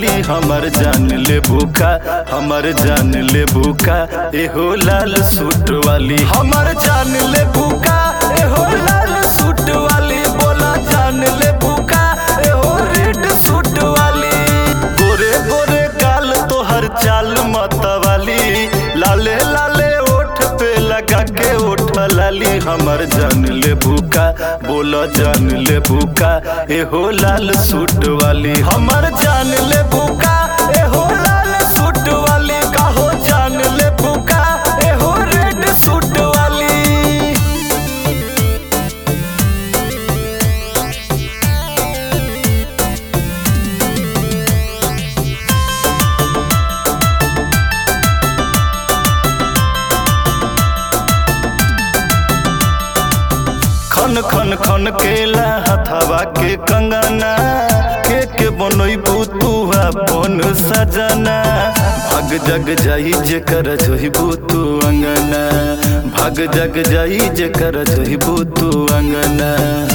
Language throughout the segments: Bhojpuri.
खाली हमर जान ले भूखा हमर जान ले भूखा एहो लाल सूट वाली हमर जान ले भूखा एहो लाल सूट वाली बोला जान ले भूखा एहो रेड सूट वाली गोरे गोरे गाल तोहर चाल मतवाली लाले लाले ओठ पे लगा के ओठ लाली हमर जान ले भूखा बोला जान ले भूखा एहो लाल सूट वाली हमर जान ले भूखा एहो लाल सूट वाली काहो जान ले भूखा एहो रेड सूट वाली खन खन खन केला हथवा के कंगना के के बनोई बुतुआ बन सजना भाग जग जाई जे कर जोही बुतु अंगना भाग जग जाई जे कर जोही बुतु अंगना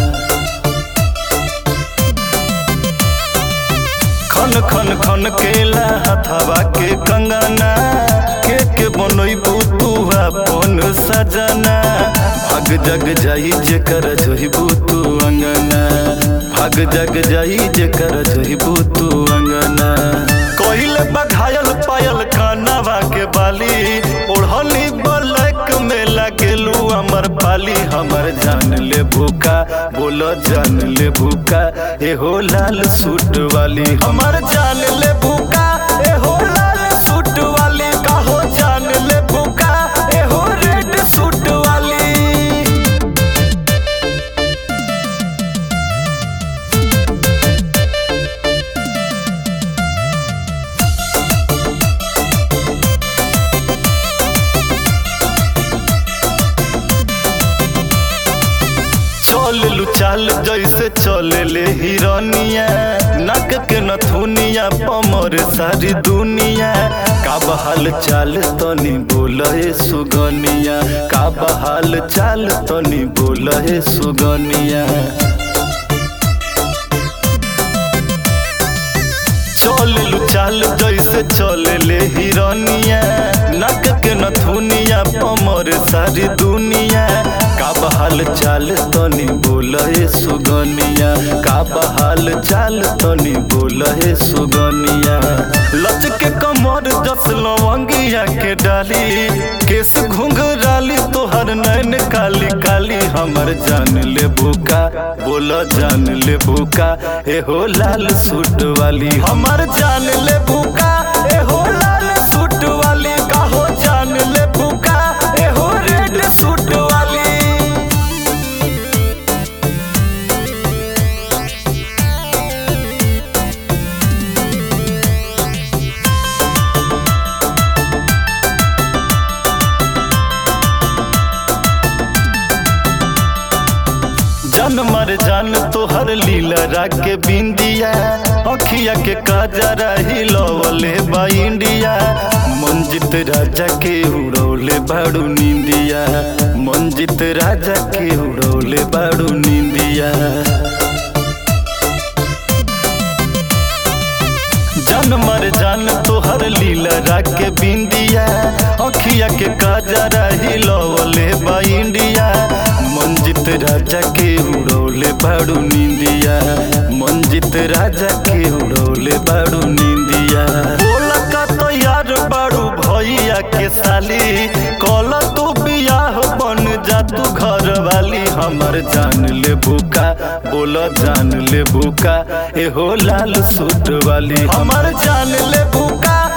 खन खन खन केला हथवा के कंगना के के बनोई बुतुआ बन सजना भाग जग जाई जे कर जोही बुतु अंगना भाग जग जाई जे कर जोही बुतु अंगना कोइल बघायल पायल कानवा के बाली ओढ़नी बलक में लगेलू अमर पाली हमर जान ले भूखा बोलो जान ले भूखा एहो लाल सूट वाली हमर जान ले भूखा एहो लाल सूट वाली काहो जान ले भूखा एहो रेड सूट वाली चल लू चाल जैसे चले ले हिरनिया नक के नथुनिया पमर सारी दुनिया का बहाल चाल तनी बोले सुगनिया का बहाल चाल तनी बोले सुगनिया चल लू चाल जैसे चले ले हिरनिया नक के नथुनिया पमर सारी दुनिया का बहाल चाल तनी बोले सुगनिया का बहाल चाल तनी बोले सुगनिया लच के कमर जस लवंगिया के डाली केस घुंघराली तोहर नैन काली काली हमर जान ले भूखा बोला जान ले भूखा एहो लाल सूट वाली हमर जान ले भूखा एहो लाल सूट वाली काहो जान ले भूखा एहो रेड सूट वाली जन मर जान तोहर लीला राके बिंदिया अखिया के काजरा हिलवले बा इंडिया मंजित राजा के उड़ौले बाड़ू निंदिया मंजित राजा के उड़ौले बाड़ू निंदिया जन मर जान तोहर लीला राके बिंदिया अखिया के काजरा हिलवले बा इंडिया मंजित राजा के उड़ौले बाड़ू निंदिया मंजित राजा के उड़ौले बाड़ू निंदिया बोला का तो यार बाड़ू भैया के साली कल तू बियाह बन जा तू घर वाली हमर जान ले भूखा बोला जान ले भूखा एहो लाल सूट वाली हमर जान ले भूखा